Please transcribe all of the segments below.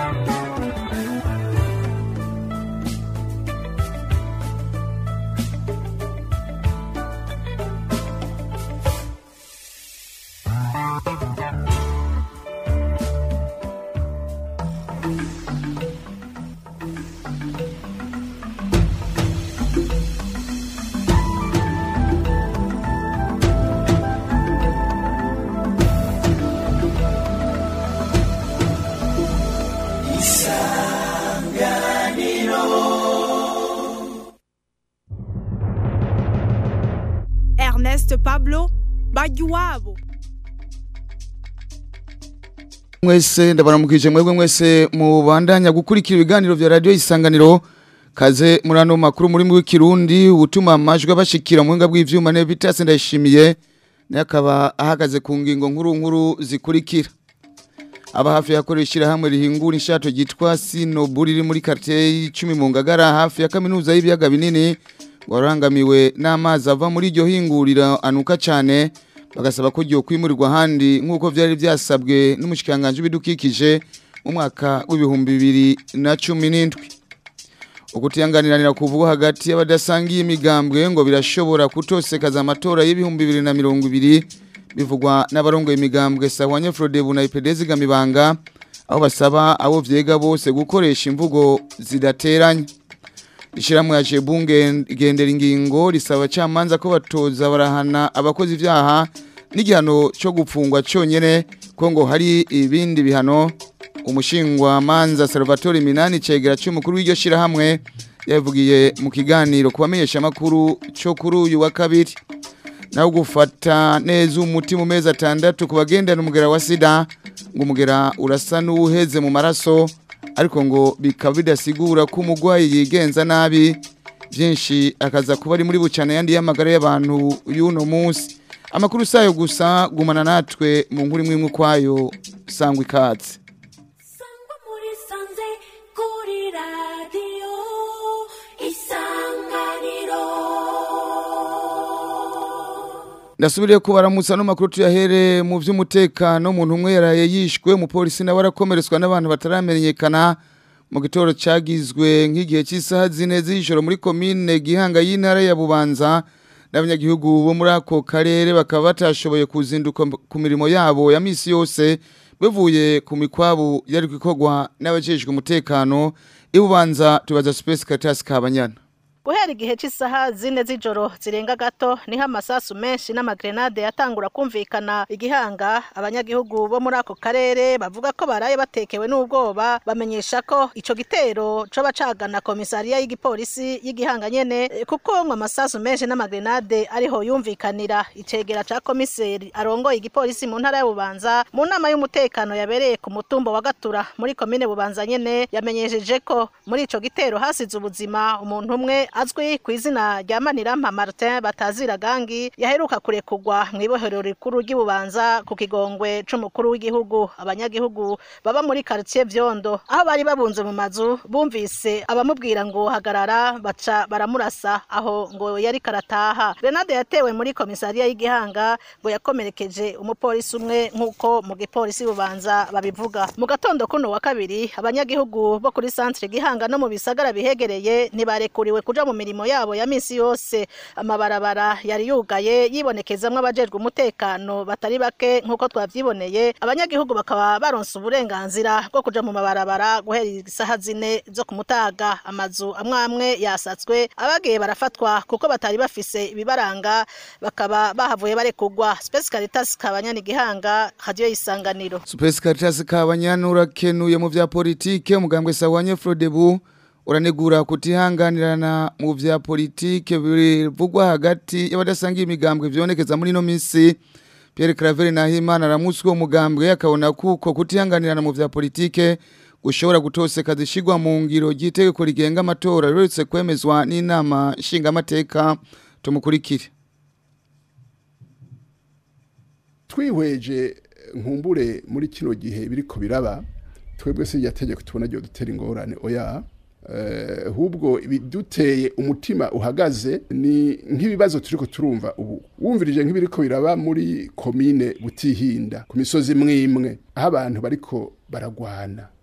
Ernest Pablo Bajuwabo mwese ndabaramukije mwebwe mwese mubandanya gukurikira ibiganiro vya radio isanganiro kaze muri ano makuru muri w'ikirundi utuma amajwi abashikira mu buhinga bw'ivyuma ne bitase ndayishimiye naye akaba ahagaze ku ngingo nkuru nkuru zikurikira aba hafi yakoreshira hamwe rihingura inshato gitwa Sinoburi riri muri quartier y'icumi mu Ngagara hafi ya kaminuza y'ibiyaga binini warangamiwe n'amazi ava muri iryo hingurira anuka cyane bagasaba ko ryo kwimurirwa ahandi nk'uko byari byasabwe n'umushikanganje w'ibidukikije mu mwaka w'ibihumbi bibiri na cumi n'indwi ukutiyanganiranira kuvugwa hagati y'abadasangiye imigambwe ngo birashobora kutosekaza amatora y'ibihumbi bibiri na mirongo ibiri bivugwa n'abarongoye imigambwe sahwanye Frodebu na IPD zigamibanga aho basaba abo vyega bose gukoresha imvugo zidateranya Ishiramwe ya Jebunge gendera ingingo risaba camanza ko batoza barahana abakozi ivyaha n'igihano cyo gupfungwa cyonyene ko ngo hari ibindi bihano umushingwa manza Salvatore Minani cegera cy'umukuru w'iryo shirahamwe yavugiye mu kiganiro kubamenyesha makuru cyo kuri uyu wa kabiri naho gufata neza umuti mu mezi atandatu ku bagendana umugera wa sida ngo umugera urasa n'uwuheze mu maraso ariko ngo bikaba bidasigura ko umurwayi yigenza nabi byinshi akaza kuba ari muri bucana yandi y'amagara y'abantu y'uno munsi amakuru sayo gusa gumana natwe mu nkuru imwe imwe ukwayo sangwa ikatse Sangwa muri sanze kuri radiyo isanganiro ndasubiriye kubaramutsa no makuru tuyahere mu by'umutekano umuntu umwe yaraye yishwe umupolisi nawe arakomeretswa n'abantu bataramenyekana mu gitoro cyagizwe nk'igihe cy'isaha zine z'ijoro muri komine gihanga y'intara ya bubanza n'abanyagihugu bo muri ako karere bakaba batashoboye kuzinduka ku mirimo yabo ya misi yose bivuye ku mikwabu yari gukorwa n'abajejwe umutekano ibubanza tubaza Space Caritas Kabanyana guhera igihe cy'isaha zine z'ijoro zirenga gato niho amasasu menshi n'amagrenade yatangura kumvikana igihanga abanyagihugu bo muri ako karere bavuga ko baraye batekewe n'ubwoba bamenyesha ko ico gitero coba cagana komisariya y'igipolisi y'igihanga nyene eh, kuko ngo amasasu menshi n'amagrenade ariho yumvikanira icegera ca komiseri arongoye igipolisi mu ntara ya Bubanza mu nama y'umutekano yabereye ku mutumba wa Gatura muri komine Bubanza nyene yamenyesheje ko muri ico gitero hasize ubuzima umuntu umwe azwi ku izina rya Manirama Martin batazira gangi yaheruka kurekugwa mu ibohero rikuru ry'Ibubanza ku kigongwe c'umukuru w'igihugu abanyagihugu baba muri quartier Vyondo aho bari babunze mu mazu bumvise abamubwira ngo hagarara baca baramurasa aho ngo yari karataha Grenade yatewe muri komisariya y'igihanga ngo yakomerekeje umupolisi umwe nk'uko mu gipolisi bubanza babivuga mu gatondo kuno wa kabiri abanyagihugu bo kuri centre gihanga no mu bisagara bihegereye ntibarekuriwe kuja mu mirimo yabo ya misi yose amabarabara yari yugaye yibonekezamwo abajejwe umutekano batari bake nk'uko twavyiboneye abanyagihugu bakaba baronse uburenganzira bwo kuja mu mabarabara guhera isaha zine zo ku mutaga amazu amwe amwe yasatswe abagiye barafatwa kuko batari bafise ibibaranga bakaba bahavuye barekugwa Space Caritas kabanyana igihanga radio isanganiro Space Caritas Kabanyana urakenuye mu vya politike umugambwe sawanye Frodebu uranegura kutihanganirana mu vya politike bivugwa hagati y'abadasangiye imigambwe vyonekeza muri no misi Pierre Claver Nahimana aramutswe umugambwe akabona kuko kutihanganirana mu vya politike gushobora gutoseka zishigwa mu ngiro ry'itegeko rigenga amatora ruretse kwemezwa n'inama nshingamateka tumukurikire twihweje nkumbure muri kino gihe biriko biraba twebwe se tegeko tubona ryo dutera ingorane oya eh, hubwo biduteye umutima uhagaze ni nk'ibibazo turiko turumva ubu wumvirije nk'ibiriko biraba muri komine butihinda ku misozi mwimwe aho abantu bariko baragwana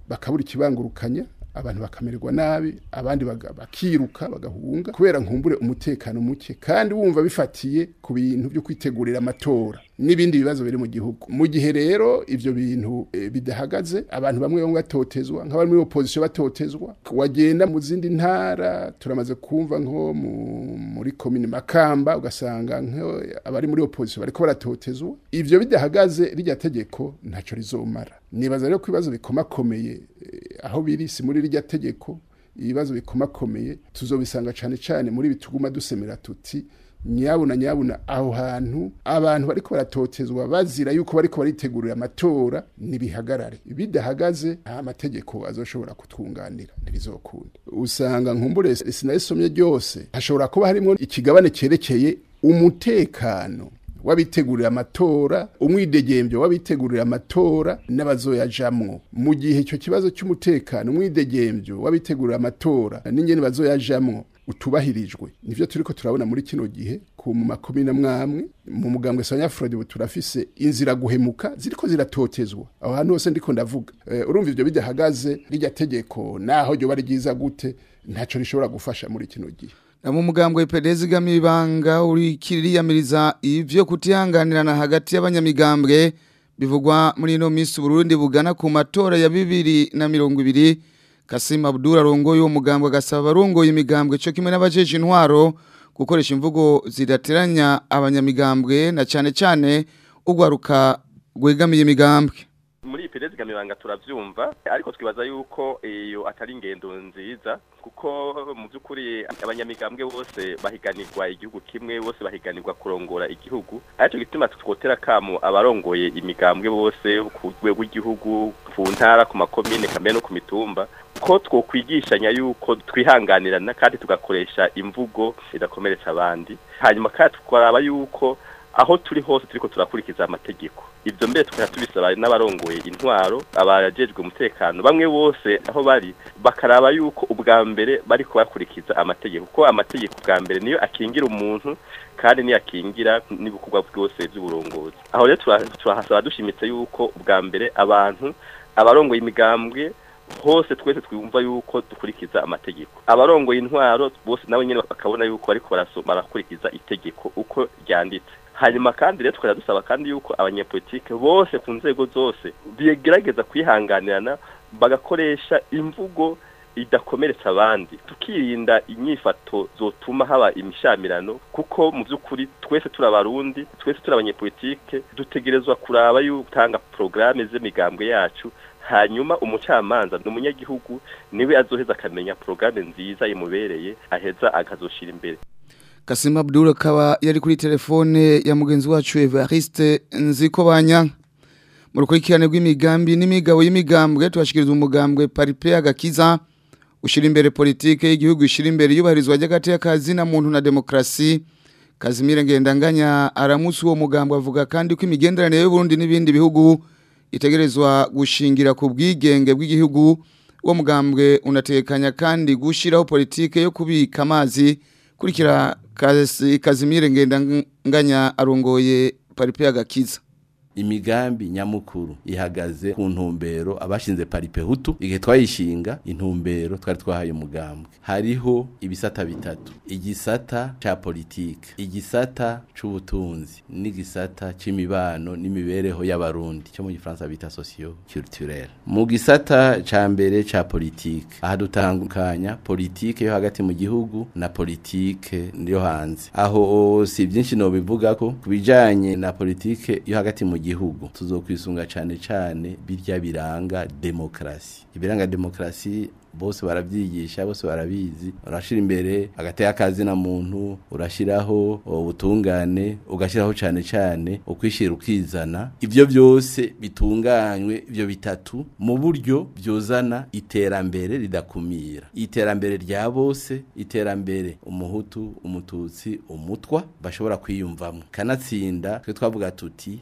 bakabura ikibangurukanya abantu bakamererwa nabi abandi baga- bakiruka bagahunga kubera nkumbure umutekano muke kandi wumva bifatiye ku bintu byo kwitegurira amatora n'ibindi bibazo biri mu gihugu mu gihe rero ivyo bintu eh, bidahagaze abantu bamwe bamwe batotezwa nk'abari muri opposition batotezwa wagenda mu zindi ntara turamaze kumva nko mu- muri komine makamba ugasanga nko abari muri opposition bariko baratotezwa ivyo bidahagaze rirya tegeko ntaco rizomara nibaza rero ko ibibazo bikomakomeye eh, aho biri si muri rirya tegeko ibibazo bikomakomeye tuzobisanga cane cane muri bituguma dusemera tuti nyabuna nyabuna aho hantu abantu bariko baratotezwa bazira yuko bariko baritegurira amatora nibihagarare bidahagaze nta mategeko azoshobora kutwunganira ntibizokunda usanga nkumbure sinarisomye ryose hashobora kuba harimo ikigabane cyerekeye umutekano w'abitegurira amatora umwidegembyo w'abitegurira amatora n'abazoyajamwo mu gihe icyo kibazo cy'umutekano umwidegembyo w'abitegurira amatora n'ingene bazoyajamwo utubahirijwe nivyo turiko turabona muri kino gihe ku mu makomine amwamwe mu mugambwe sanya Frode ubu turafise inzira guhemuka ziriko ziratotezwa aho hantu hose ndiko ndavuga Eh, urumva ivyo bidahagaze rirya tegeko naho ryo bari ryiza gute ntaco rishobora gufasha muri kino gihe na mu mugambwe pedezi gamibanga urikiriyamiriza ivyo kutihanganirana hagati y'abanyamigambwe bivugwa muri ino minsi Burundi bugana ku matora ya bibiri na mirongo ibiri Kasim Abdul arongoye uwo mugambwe agasaba abarongoye imigambwe cyo kimwe n'abajeje intwaro gukoresha imvugo zidateranya abanyamigambwe na cane cane ugwaruka gwegamiye imigambwe muri iyi perezida kamibanga turabyumva ariko twibaza yuko iyo atari ingendo nziza kuko mu by'ukuri abanyamigambwe bose bahiganirwa igihugu kimwe bose bahiganirwa kurongora igihugu aricyo gituma twotera kamo abarongoye imigambwe bose ku rwego rw'igihugu ku ntara ku makomine kamere no ku mitumba ko twokwigishanya yuko twihanganirana kandi tugakoresha imvugo idakomeretsa abandi hanyuma kandi tukaraba yuko aho turi hose turiko turakurikiza amategeko ivyo mbere tukaba tubisaba n'abarongoye intwaro abajejwe umutekano bamwe bose aho bari bakaraba yuko ubwa mbere bariko bakurikiza amategeko kuko amategeko ubwa mbere niyo akingira umuntu kandi niyo akingira n'ibikorwa byose by'uburongozi aho rero tura- turahasaba dushimitse yuko ubwa mbere abantu abarongoye imigambwe hose twese twumva yuko dukurikiza amategeko abarongoye intwaro bose nabo nyene bakabona yuko bariko barasoma barakurikiza itegeko uko ryanditse hanyuma kandi rero tukajya dusaba kandi yuko abanyepolitike bose ku nzego zose bigerageza kwihanganirana bagakoresha imvugo idakomeretsa abandi tukirinda inyifato zotuma haba imishamirano kuko mu by'ukuri twese turi abarundi twese turi abanyepolitike dutegerezwa kuraba yuko utanga porogaramu z'imigambwe yacu hanyuma umucamanza ni umunyagihugu niwe azoheza akamenya porogaramu nziza imubereye aheza akazoshira imbere Kasim Abdul akaba yari kuri telefone ya mugenzi wacu Evariste Nzikobanya mu rukurikirane rw'imigambi n'imigabo y'imigambwe tubashikiriza umugambwe Paripe agakiza ushira imbere politike y'igihugu ishira imbere yubahirizwa ry'agati y'akazi na muntu na demokrasi Kazimire Ngendanganya aramutse uwo mugambwe avuga kandi ko imigenderanire y'u Burundi n'ibindi bihugu itegerezwa gushingira ku bwigenge bw'igihugu uwo mugambwe unatekanya kandi gushiraho politike yo kubika amazi kurikira Kazi- Kazimire Ngendanganya arongoye Paripe agakiza imigambi nyamukuru ihagaze ku ntumbero abashinze paripe hutu igihe twayishinga intumbero twari twahaye umugambwe hariho ibisata bitatu igisata ca politike igisata c'ubutunzi n'igisata c'imibano n'imibereho y'abarundi cyo mu gifaransa bita socio culturel mu gisata ca mbere ca politike aha dutandukanya politike yo hagati mu gihugu na politike yo hanze aho si byinshi no bivuga ko kubijanye na politike yo hagati mu gihugu tuzokwisunga cane cane birya biranga demokrasi ibiranga demokrasi bose baravyigisha bose barabizi urashira imbere agateka akazi na muntu urashiraho ubutungane ugashiraho cane cane ukwishira ukizana ivyo byose bitunganywe ivyo bitatu mu buryo byozana iterambere ridakumira iterambere rya bose iterambere umuhutu umututsi umutwa bashobora kwiyumvamo kanatsinda twe twavuga tuti intumbero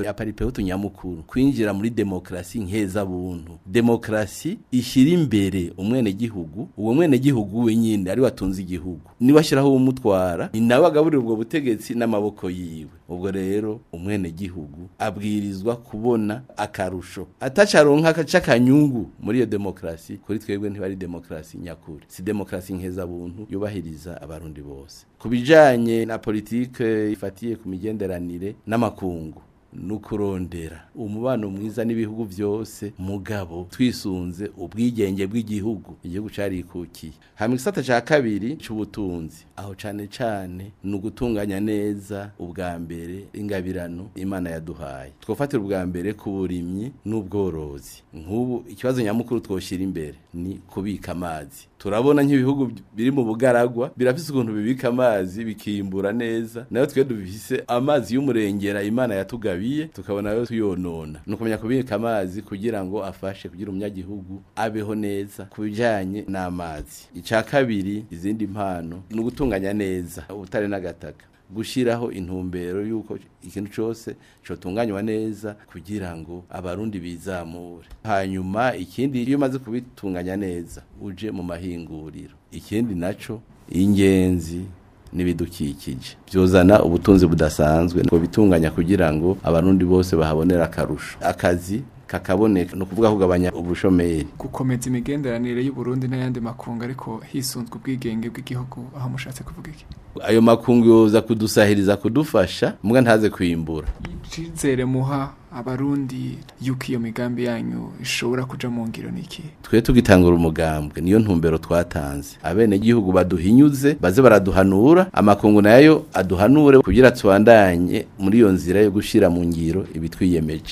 ya paripehutu nyamukuru kwinjira muri demokrasi nkeza buntu demokrasi ishyira imbere umwene gihugu uwo mwene gihugu wenyine ari watunze igihugu niba ashyiraho umutwara ni nawe agaburira ubwo butegetsi n'amaboko yiwe ubwo rero umwene gihugu abwirizwa kubona akarusho atacaronka c'akanyungu muri iyo demokrasi kuri twebwe ntibari demokrasi nyakuri si demokrasi nkeza buntu yubahiriza abarundi bose kubijanye na politike ifatiye ku migenderanire n'amakungu nukurondera umubano mwiza n'ibihugu byose mugabo twisunze ubwigenge bw'igihugu igihugu carikukiye hamwe gisata ca kabiri c'ubutunzi aho cane cane ni ugutunganya neza ubwa mbere ingabirano imana yaduhaye twofatira ubwa mbere ku burimyi n'ubworozi nk'ubu ikibazo nyamukuru twoshira imbere ni kubika amazi turabona nk'ibihugu biri mu bugaragwa birafise ukuntu bibika amazi bikimbura neza nayo twe dufise amazi y'umurengera imana yatugabiye tukabona yo tuyonona ni ukumenya kubika amazi kugira ngo afashe kugira umunyagihugu abeho neza ku bijanye n'amazi ica kabiri izindi mpano ni ugutunganya neza ubutare n'agataka gushiraho intumbero yuko ikintu cyose cotunganywa neza kugira ngo abarundi bizamure hanyuma ikindi iyo umaze kubitunganya neza uje mu mahinguriro ikindi naco ingenzi n'ibidukikije byozana ubutunzi budasanzwe ngo bitunganya kugira ngo abarundi bose bahabonera akarusho akazi kakaboneka no kuvuga kugabanya ubushomeri gukomeza imigenderanire y'u Burundi n'ayandi makungu ariko hisunzwe ubwigenge bw'igihugu aho mushatse kuvuga iki ayo makungu yoza kudusahiriza kudufasha mbwa ntaze kwimbura icizere muha abarundi yuko iyo migambi yanyu ishobora kuja mu ngiro niki twe tugitangura umugambwe niyo ntumbero twatanze abene gihugu baduhinyuze baze baraduhanura amakungu nayo aduhanure kugira tubandanye muri iyo nzira yo gushira mu ngiro ibitwiyemeje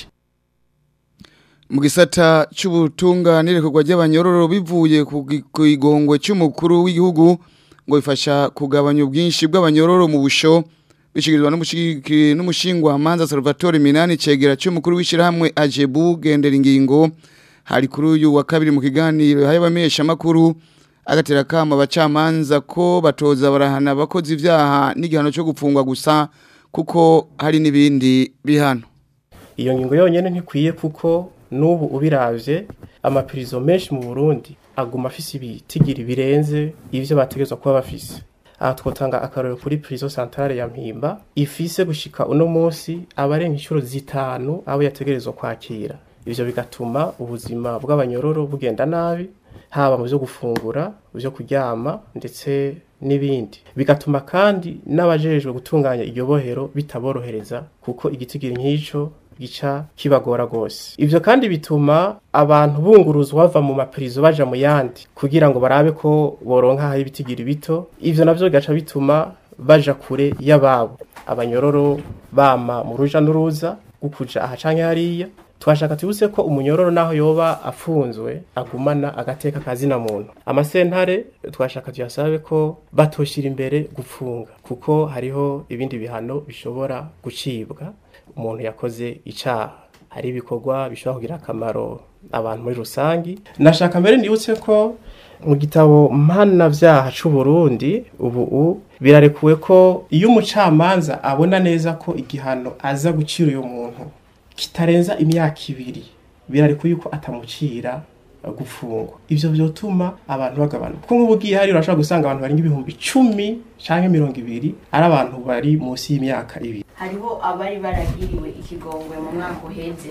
mu gisata cy'ubutunganire kugwa ry'abanyororo bivuye ku igongwe cy'umukuru w'igihugu ngo bifasha kugabanya ubwinshi bw'abanyororo mu busho bishikirizwa n'umushingwa manza Salvatore Minani cegera cy'umukuru w'ishirahamwe Ajebu gendera ingingo hari kuri uyu wa kabiri mu kiganiro hayabamesha makuru agatera kama abacamanza ko batoza barahana abakoze ivyaha n'igihano cyo gupfungwa gusa kuko hari n'ibindi bihano iyo ngingo yonyene ntikwiye kuko n'ubu ubiravye amapirizo menshi mu Burundi aguma afise ibitigiri birenze ivyo bategezwa kuba bafise aha twotanga akarorero kuri prison centrale ya Mpimba ifise gushika uno munsi abarenga inshuro zitanu abo yategerezwa kwakira ivyo bigatuma ubuzima bw'abanyororo bugenda nabi haba mu byo gufungura byo kuryama ndetse n'ibindi bigatuma kandi n'abajejwe gutunganya iryo bohero bitaborohereza kuko igitigiri nk'ico gica kibagora gose ivyo kandi bituma abantu bunguruzwa bava mu mapirizo baja mu yandi kugira ngo barabe ko boronka hari ibitigiri bito ivyo navyo bigaca bituma baja kure y'ababo abanyororo bama mu ruja n'uruza gukuja aha canke hariya twashaka tubuse ko umunyororo naho yoba afunzwe agumana agateka kazina muntu amasentare twashaka tuyasabe ko batoshira imbere gufunga kuko hariho ibindi bihano bishobora gucibwa umuntu yakoze icaha hari ibikorwa bishobora kugira akamaro abantu muri rusangi nashaka mbere nibutse ko mu gitabo mpanavyaha c'u Burundi ubu birarekuwe ko iyo umucamanza abona neza ko igihano aza gucira uyo muntu kitarenza imyaka ibiri birarekuye yuko atamucira gufungwa ivyo vyotuma abantu bagabanuka kuko nk'ubu ugiye hari urashobora gusanga abantu barenga ibihumbi cumi canke mirongo ibiri ari abantu bari munsi y'imyaka ibiri hariho abari baragiriwe ikigongwe mu mwaka uheze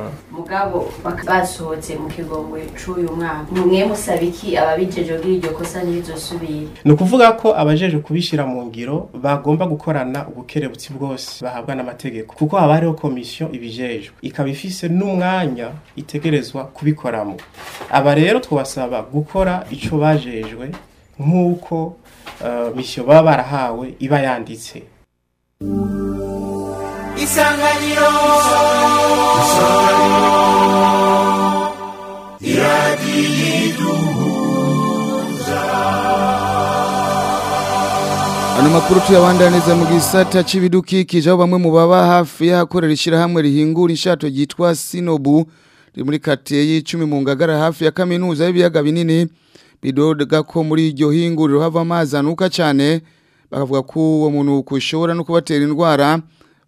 mugabo basohotse mu kigongwe c'uyu mwaka mwe musaba iki ababijeje kugira iryo kosa ntirizosubire ni ukuvuga ko abajeje kubishira mu ngiro bagomba gukorana ubukerebutsi bwose bahabwa n'amategeko kuko haba hariho komisiyo ibijejwe ikaba ifise n'umwanya itegerezwa kubikoramo aba rero twabasaba gukora ico bajejwe nk'uko uh, misiyo baba barahawe iba yanditse isanganiro Ano makuru tuyabandaniza mu gisata c'ibidukikije aho bamwe mu baba hafi y'ahakorera ishirahamwe rihingura inshato ryitwa Sinobu riri muri katiye y'icumi mu ngagara hafi ya kaminuza y'ibiyaga binini bidoga ko muri iryo hinguriro hava amazi anuka cyane bakavuga ko uwo muntu kushobora no kubatera indwara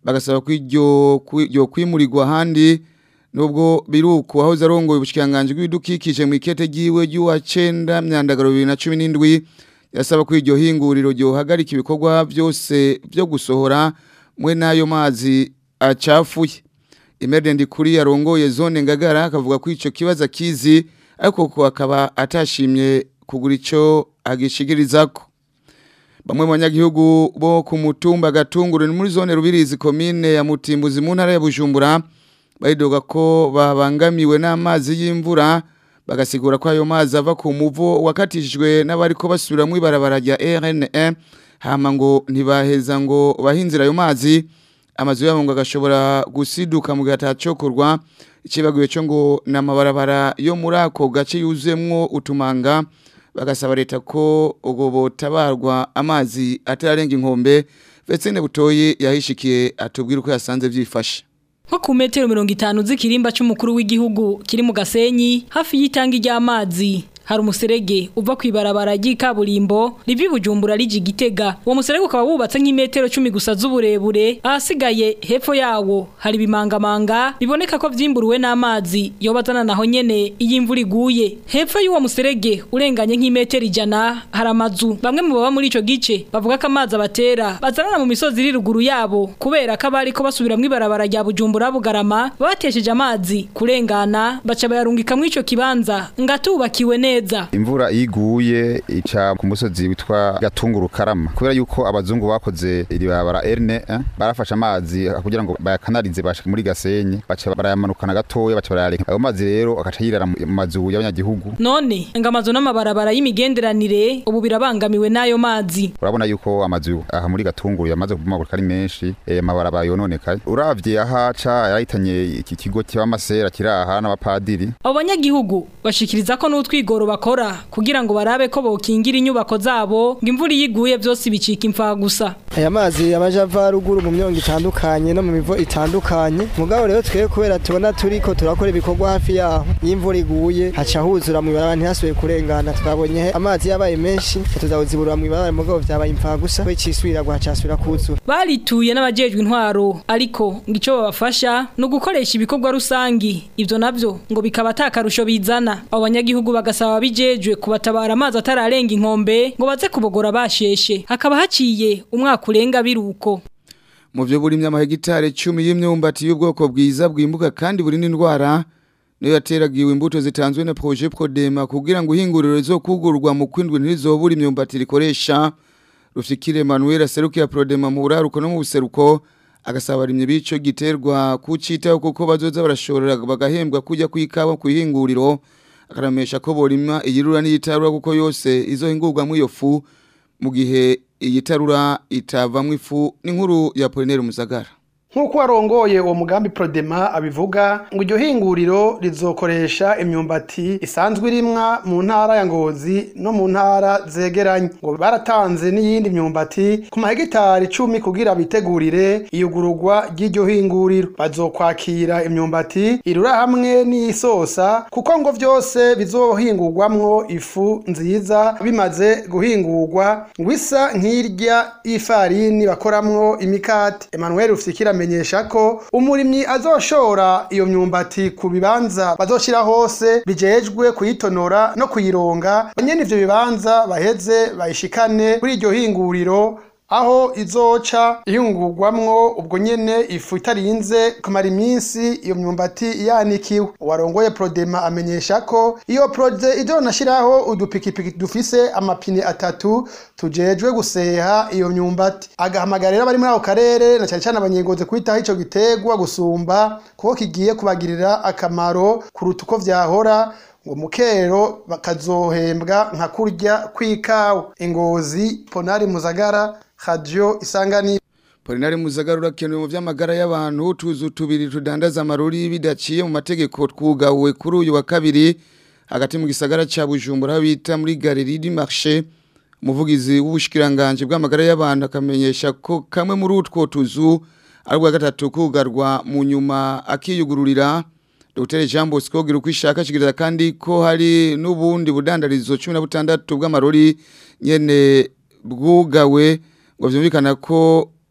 bagasaba ko iryo kwi- ryo kwimurirwa ahandi nubwo biruko aho zarongoye ubushikanganje bw'ibidukikije mu ikete giwe ry'uwa 9 myandagaro 2017 yasaba ko iryo hinguriro ryo hagarika ibikorwa byose byo gusohora mwe nayo mazi acafuye Imerde kuri yarongoye zone ngagara akavuga ko ico kibazo kizi ariko ko akaba atashimye kugura ico agishigirizako Bamwe mu banyagihugu bo ku mutumba gatunguru ni muri zone rubirizi komine ya Mutimbuzi mu ntara ya Bujumbura baridoga ko babangamiwe n'amazi y'imvura bagasigura ko ayo mazi ava ku muvo wakatishijwe n'abariko basubira mu ibarabara rya RN1 hama ngo ntibaheza ngo bahinzira ayo mazi amazu yabo ngo agashobora gusiduka mu gihe atacokorwa ikibagiwe cyo ngo n'amabarabara yo muri ako gace yuzemwo utumanga bagasaba leta ko ubwo botabarwa amazi atararenga inkombe Vetsene butoyi yahishikiye atubwira uko yasanze byifashe nko ku metero mirongo itanu z'ikirimba cy'umukuru w'igihugu kiri mu gasenyi hafi y'itanga ry'amazi hari umuserege uva ku ibarabara ry'ikaburimbo rivi bujumbura rije igitega uwo muserege ukaba wubatse nk'imetero cumi gusa z'uburebure ahasigaye hepfo yawo hari ibimangamanga biboneka ko vyimburuwe n'amazi yobazana naho nyene iyo imvura iguye hepfo y'uwo muserege urenganye nk'imetero ijana hari amazu bamwe mu baba muri ico gice bavuga ko amazi abatera bazanana mu misozi iri ruguru yabo kubera ko abari ko basubira mu ibarabara rya bujumbura bugarama batesheje amazi kurengana baca bayarungika mu ico kibanza ngatubakiwe neza imvura iguye ica ku musozi witwa gatunguru karama kubera yuko abazungu bakoze iri barabara erne eh, barafashe amazi kugira ngo bayakanarize bashika muri gasenyi baca barayamanukana gatoya baca barayareka ayo mazi rero agaca yirara mu mazu y'abanyagihugu none ngo amazu n'amabarabara y'imigenderanire ubu birabangamiwe n'ayo mazi urabona yuko amazu aha muri gatunguru yamaze kumagurika ari menshi eh, amabarabara yononekaye uravye ahaca yarahitanye iki kigo cy'amasera kiri aha n'abapadiri abo banyagihugu bashikiriza ko n'utwigoro bakora kugira ngo barabe ko bokingira inyubako zabo ngo imvura iyo iguye byose bicika imfa gusa aya mazi yabaje ava ruguru mu myongo itandukanye no mu mivo itandukanye mugabo rero twebwe kubera tubona turiko turakora ibikorwa hafi yaho iyo imvura iguye haca huzura mu ibarabara ntihasubiye kurengana twabonye amazi yabaye menshi tuzawuziburira mu ibarabara mugabo vyabaye imfa gusa we cisubira guhacasubira kuzura barituye n'abajejwe intwaro ariko ngo ico babafasha ni ugukoresha ibikorwa rusangi ivyo navyo ngo bikaba atakarusho bizana abo banyagihugu bagasaba abijejwe kubatabara amazi atararenga inkombe ngo baze kubogora basheshe hakaba haciye umwaka urenga biruko mu byo buri myamahegitare 10 y'imyumbati y'ubwoko bwiza bwimbuka kandi buri n'indwara niyo yateragiwe imbuto zitanzwe na projet Prodema kugira ngo ihinguriro zo kugurwa mu kwindwi ntizobura imyumbati rikoresha Rufikire Emmanuel aserukiya Prodema mu buraruko no mu buseruko agasaba abarimyi bico giterwa kucitaho kuko bazoza barashorera bagahembwa kujya kwikawa kuihinguriro akaramesha ko borima iyirura n'iyitarura kuko yose izohingurwa mu iyo fu mu gihe iyitarura itavamwo ifu n'inkuru ya Polinaire Musagara nk'uko warongoye uwo mugambi Prodema abivuga ngo iryo hinguriro rizokoresha imyumbati isanzwe irimwa mu ntara ya Ngozi no mu ntara zegeranye ngo baratanze n'iyindi myumbati ku mahegitari icumi kugira bitegurire iyugururwa ry'iryo hinguriro bazokwakira imyumbati irura hamwe n'isosa kuko ngo vyose bizohingurwamwo ifu nziza bimaze guhingurwa ngo isa nk'irya ifarini bakoramwo imikate Emmanuel Rufikira amenyesha ko umurimyi azoshora iyo myumbati ku bibanza bazoshira hose bijejwe kuyitonora no kuyironga nyene ivyo bibanza baheze bayishikane kuri iryo hinguriro aho izoca ihingurwamwo ubwo nyene ifu itarinze kumara iminsi iyo myumbati yanikiwe uwarongoye Prodema amenyesha ko iyo proje izonashiraho udupikipiki dufise amapine atatu tujejwe guseha iyo myumbati agahamagarira abari muri ako karere na cyane cyane abanyengozi kwitaho ico gitegwa gusumba kuko kigiye kubagirira akamaro kuruta uko vyahora ngo mukero bakazohembwa nka kurya kw'ikawa ingozi ponari muzagara radio isanganiro Polinari Muzagara urakenewe mu vy'amagara y'abantu tuzu tubiri tudandaza amaruri bidaciye mu mategeko twugawe kuri uyu wa kabiri hagati mu gisagara ca Bujumbura bita muri Galerie du Marché umuvugizi w'ubushikiranganje bw'amagara y'abantu akamenyesha ko kamwe muri utwo tuzu ari bwa gatatu kugarwa mu nyuma akiyugururira Dr Jean Bosco gira ukwishaka kigiriza kandi ko hari n'ubundi budandarizo 16 bw'amarori nyene bwugawe ngo vyumvikana ko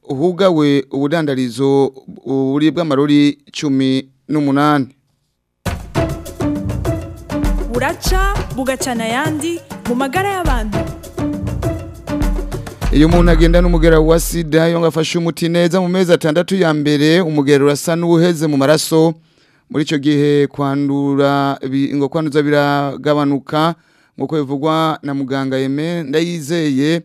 hugawe ubudandarizo buri bw'amarori cumi n'umunani buraca bugacana ayandi mu magara y'abantu iyo umuntu agenda n'umugera wa sida iyo ngafashe umuti neza mu mezi atandatu ya mbere umugera urasa n'uwuheze mu maraso muri icyo gihe kwandura bi- ngo kwanduza biragabanuka nk'uko bivugwa na muganga yeme ndayizeye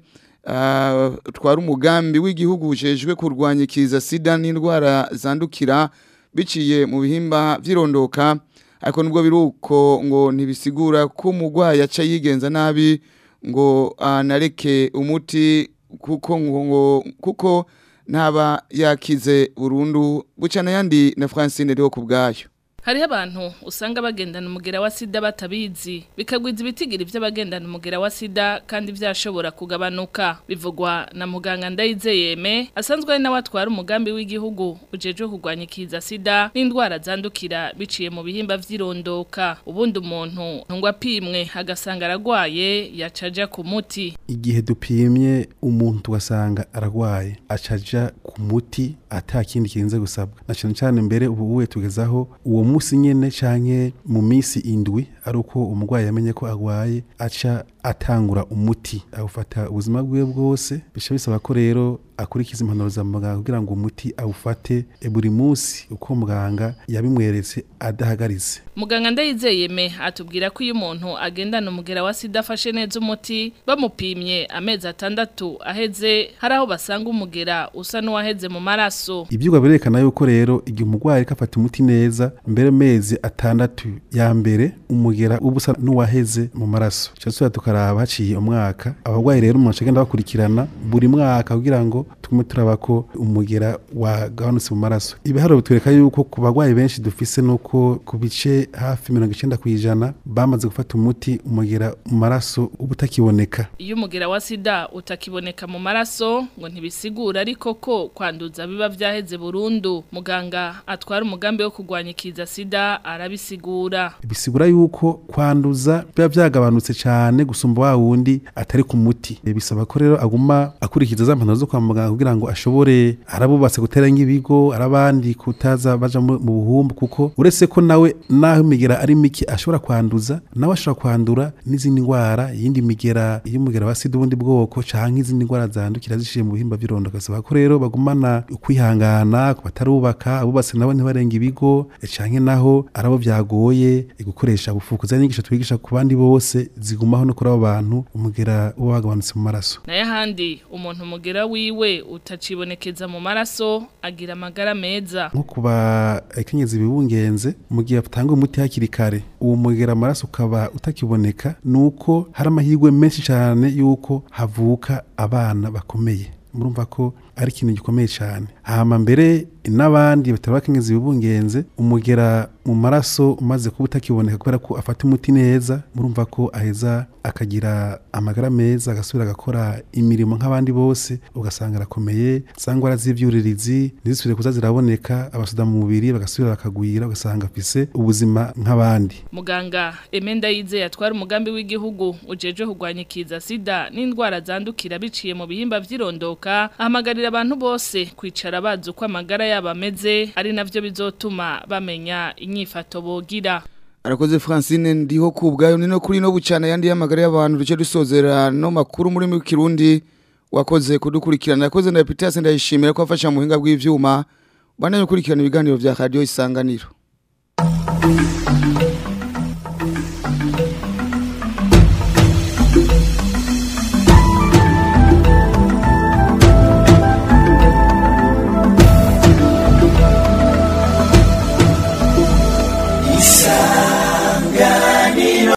ah, twara umugambi w'igihugu ujejwe kurwanya ikiza sida n'indwara zandukira biciye mu bihimba by'irondoka ariko nubwo biri uko ngo ntibisigura ko umurwayi aca yigenza nabi ngo anareke umuti kuko ngo ngo- kuko ntaba yakize burundu bucana yandi na Francine riho ku bwayo Hariho abantu usanga bagendana umugera wa sida batabizi bikagwiza ibitigiri by'abagendana umugera wa sida kandi byashobora kugabanuka bivugwa na muganga ndayizeyeme asanzwe ari nawe atwara umugambi w'igihugu ujejwe kurwanya ikiza sida n'indwara zandukira biciye mu bihimba vy'irondoka ubundi umuntu ngo apimwe agasanga aragwaye yacaja ku muti igihe dupimye umuntu tugasanga aragwaye acaja ku muti ata kindi kirinze gusabwa na cyane cyane mbere ubu uwe tugezaho uwo munsi nyene canke mu minsi indwi ari uko umurwayi yamenye ko agwaye aca atangura umuti awufata ubuzima bwiwe bwose bica bisaba ko rero akurikiza impanuro za muganga kugira ngo umuti awufate e buri munsi uko muganga yabimweretse adahagaritse Muganga ndayizeyeme atubwira ko iyo umuntu agendana umugera wa sida afashe neza umuti bamupimye amezi atandatu aheze hari aho basanga umugera usa n'uwaheze mu maraso ibyigwa birerekana yuko rero igihe umurwayi ariko afata umuti neza mbere mezi atandatu ya mbere umugera uba usa n'uwaheze mu maraso icyo tuba tukaraba haciye umwaka abarwayi rero umuntu agenda bakurikirana buri mwaka kugira ngo tugume turaba ko umugera wagabanutse mu maraso ibiharuro bitwereka yuko ku barwayi benshi dufise nuko ku bice hafi mirongo icyenda ku ijana bamaze gufata umuti umugera mu maraso uba utakiboneka iyo umugera wa sida utakiboneka mu maraso ngo ntibisigura ariko ko kwanduza biba byaheze burundu muganga atwara umugambi wo kurwanya ikiza sida arabisigura bisigura yuko kwanduza biba byagabanutse cyane gusumba wa wundi atari ku muti E, bisaba ko rero aguma akurikiza za mpanuro zo kwa muganga kugira ngo ashobore arabubatse gutera nk'ibigo arabandi kutaza baja mu mu buhumbu kuko uretse ko nawe naho imigera ari mike ashobora kwanduza nawe ashobora kwandura n'izindi ndwara iyindi migera y'umugera wa sida ubundi bwoko canke izindi ndwara zandukira ziciye mu bihimba by'irondo gasaba ko rero bagumana ukwihangana ku batarubaka abubatse nabo ntibarenga ibigo e, canke naho arabo byagoye e, gukoresha bufukuza n'inyigisho twigisha ku bandi bose zigumaho no kuri abo bantu umugera uba wagabanutse mu maraso nayo ahandi umuntu umugera wiwe utacibonekeza mu maraso agira amagara meza nko ku bakenyezi bibungenze mu gihe batanga umuti hakiri kare uwo mugera amaraso ukaba utakiboneka ni uko hari amahirwe menshi cyane y'uko havuka abana bakomeye murumva ko ari ikintu gikomeye cyane hama mbere n'abandi batari bakenyezi bibungenze umugera mu maraso umaze kuba utakiboneka kubera ko afata umuti neza murumva ko aheza akagira amagara meza agasubira agakora imirimo nk'abandi bose ugasanga arakomeye za ndwara z'ibyuririzi ntizisubire kuza ziraboneka abasuda mu mubiri bagasubira bakagwira ugasanga afise ubuzima nk'abandi muganga emenda yizeye atwara umugambi w'igihugu ujeje kurwanya ikiza sida n'indwara zandukira biciye mu bihimba by'irondoka ahamagarira abantu bose kwicara bazi uko amagara yabo ameze ari navyo bizotuma bamenya inyifato bogira arakoze Francine ndiho ku bwayo ni no kuri no bucana yandi y'amagara y'abantu duce dusozera no makuru muri mu kirundi wakoze kudukurikirana yakoze na Peter ndayishimira ko afasha mu buhinga bw'ivyuma banaye gukurikirana ibiganiro vya radio isanganiro